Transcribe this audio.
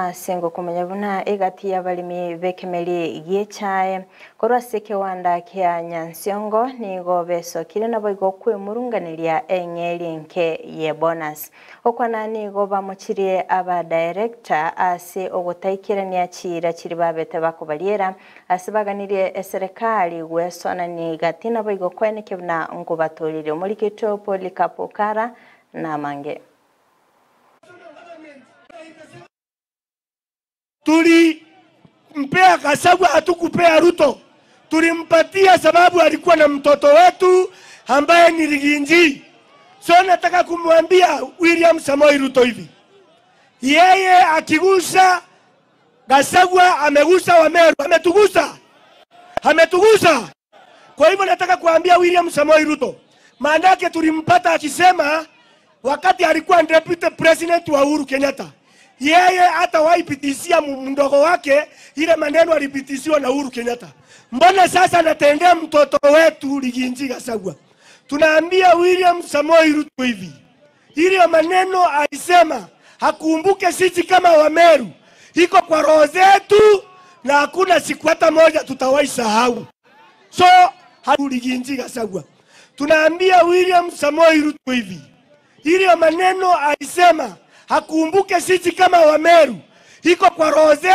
asingo kumenya buna igati ya balimi bekemeli giechae korwa se kiwanda kia nyansiongo nigo besokire nabo igo kwimurunganiria eng'eri nke ye bonus okwana nigo bamuchirie aba director ase ogutaikirania chira chiri babete bakobariera ase baganirie eserikali gwesonani igati nabo igo kweneke buna ngubaturire omorikito polikapokara na mange Tulimpea Gachagua, hatukupea Ruto. Tulimpatia sababu alikuwa na mtoto wetu ambaye ni Riginji. So nataka kumwambia William Samoei Ruto hivi, yeye akigusa Gachagua amegusa Wameru, ametugusa, ametugusa. Kwa hivyo nataka kuambia William Samoei Ruto, maanake tulimpata akisema wakati alikuwa deputy president wa Uhuru Kenyatta, yeye hata waipitishia mdogo wake ile maneno alipitishiwa na Uhuru Kenyatta. Mbona sasa anatendea mtoto wetu Riginji Gachagua? Tunaambia William Samoei Ruto hivi, ile maneno alisema hakumbuke sisi kama Wameru, iko kwa roho zetu na hakuna siku hata moja tutawahi sahau. So hatuliginji Gachagua. Tunaambia William Samoei Ruto hivi, ile maneno alisema hakumbuke sisi kama Wameru, iko kwa roho zetu.